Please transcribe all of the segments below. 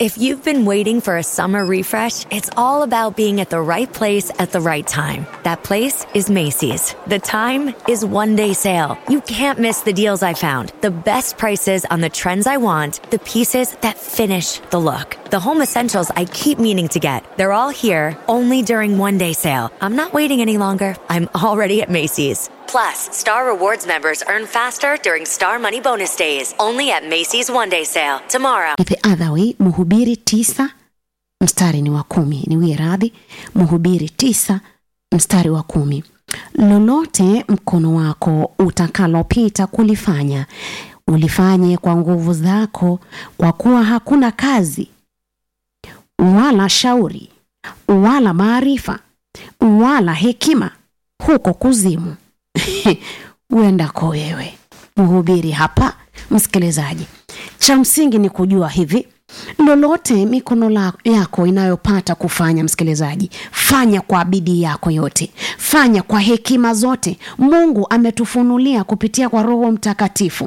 If you've been waiting for a summer refresh, it's all about being at the right place at the right time. That place is Macy's. The time is one day sale. You can't miss the deals I found, the best prices on the trends I want, the pieces that finish the look, the home essentials I keep meaning to get. They're all here only during one day sale. I'm not waiting any longer. I'm already at Macy's. Plus, Star Rewards members earn faster during Star Money Bonus Days, only at Macy's One Day Sale tomorrow. the other way mhubiri tisa mstari ni wa kumi niwie radhi mhubiri tisa mstari wa kumi lolote mkono wako utakalopita kulifanya ulifanye kwa nguvu zako kwa kuwa hakuna kazi wala shauri wala maarifa wala hekima huko kuzimu uendako wewe mhubiri hapa msikilizaji cha msingi ni kujua hivi lolote mikono la, yako inayopata kufanya msikilizaji fanya kwa bidii yako yote fanya kwa hekima zote mungu ametufunulia kupitia kwa roho mtakatifu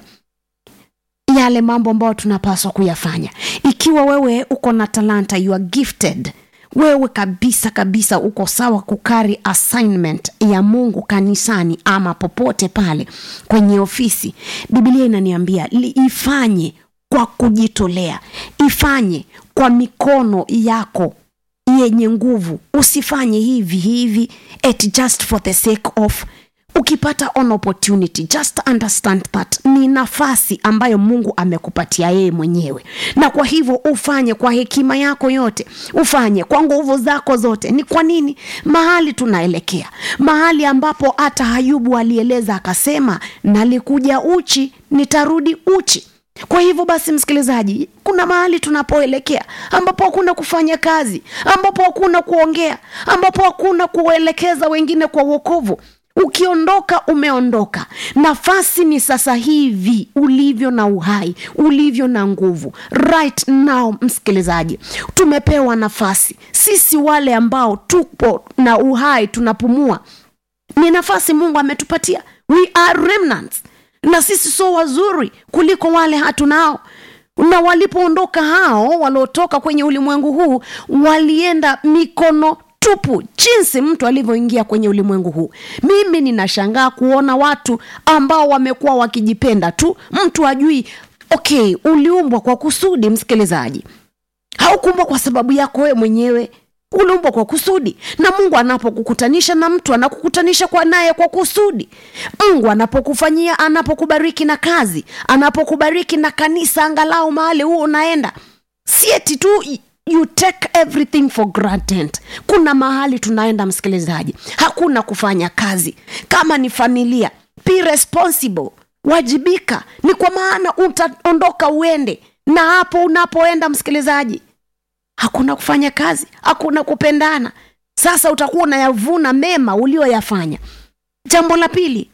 yale mambo ambayo tunapaswa kuyafanya ikiwa wewe uko na talanta you are gifted wewe kabisa kabisa uko sawa kukari assignment ya mungu kanisani ama popote pale kwenye ofisi biblia inaniambia li- ifanye kwa kujitolea ifanye kwa mikono yako yenye nguvu usifanye hivi hivi at just for the sake of ukipata an opportunity just understand that ni nafasi ambayo mungu amekupatia yeye mwenyewe na kwa hivyo ufanye kwa hekima yako yote ufanye kwa nguvu zako zote ni kwa nini mahali tunaelekea mahali ambapo hata hayubu alieleza akasema nalikuja uchi nitarudi uchi kwa hivyo basi msikilizaji kuna mahali tunapoelekea ambapo hakuna kufanya kazi ambapo hakuna kuongea ambapo hakuna kuelekeza wengine kwa uokovu ukiondoka umeondoka nafasi ni sasa hivi ulivyo na uhai ulivyo na nguvu right now msikilizaji tumepewa nafasi sisi wale ambao tupo na uhai tunapumua ni nafasi mungu ametupatia we are remnants na sisi so wazuri kuliko wale hatunao na walipoondoka hao waliotoka kwenye ulimwengu huu walienda mikono tupu jinsi mtu alivyoingia kwenye ulimwengu huu mimi ninashangaa kuona watu ambao wamekuwa wakijipenda tu mtu ajui okay uliumbwa kwa kusudi msikilizaji haukuumbwa kwa sababu yako wewe mwenyewe uliumbwa kwa kusudi na mungu anapokukutanisha na mtu anakukutanisha kwa naye kwa kusudi mungu anapokufanyia anapokubariki na kazi anapokubariki na kanisa angalau mahali huo unaenda sieti tu you take everything for granted kuna mahali tunaenda msikilizaji hakuna kufanya kazi kama ni familia be responsible wajibika ni kwa maana utaondoka uende na hapo unapoenda msikilizaji hakuna kufanya kazi hakuna kupendana sasa utakuwa unayavuna mema ulioyafanya jambo la pili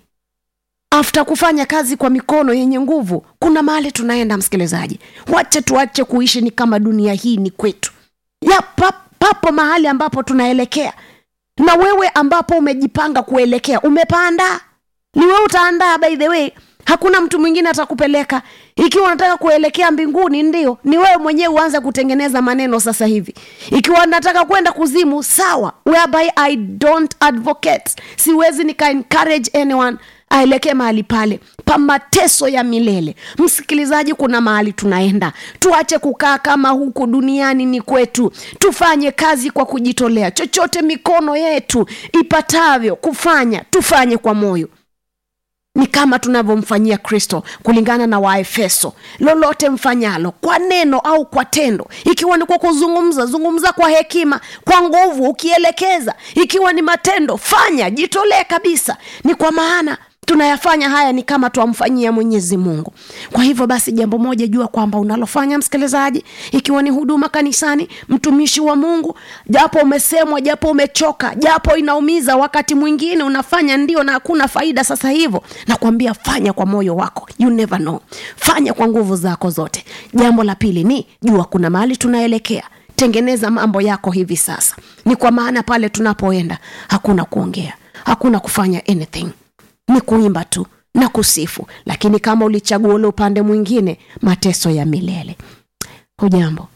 afta kufanya kazi kwa mikono yenye nguvu kuna mahali tunaenda msikilizaji wache tuache kuishi ni kama dunia hii ni kwetu ya pap, papo mahali ambapo tunaelekea na wewe ambapo umejipanga kuelekea umepanda ni wewe utaandaa by the way hakuna mtu mwingine atakupeleka ikiwa unataka kuelekea mbinguni ndio ni wewe mwenyewe uanze kutengeneza maneno sasa hivi ikiwa nataka kwenda kuzimu sawa whereby i don't advocate siwezi nika encourage anyone aelekee mahali pale pa mateso ya milele msikilizaji kuna mahali tunaenda tuache kukaa kama huku duniani ni kwetu tufanye kazi kwa kujitolea chochote mikono yetu ipatavyo kufanya tufanye kwa moyo ni kama tunavyomfanyia kristo kulingana na waefeso lolote mfanyalo kwa neno au kwa tendo ikiwa ni kwa kuzungumza zungumza kwa hekima kwa nguvu ukielekeza ikiwa ni matendo fanya jitolee kabisa ni kwa maana tunayafanya haya ni kama twamfanyia mwenyezi mungu kwa hivyo basi jambo moja jua kwamba unalofanya msikilizaji ikiwa ni huduma kanisani mtumishi wa mungu japo umesemwa japo umechoka japo inaumiza wakati mwingine unafanya ndio na hakuna faida sasa hivyo nakwambia fanya kwa moyo wako you never know fanya kwa nguvu zako zote jambo la pili ni jua kuna mahali tunaelekea tengeneza mambo yako hivi sasa ni kwa maana pale tunapoenda hakuna kuongea hakuna kufanya anything ni kuimba tu na kusifu lakini kama ulichagua ule upande mwingine mateso ya milele hujambo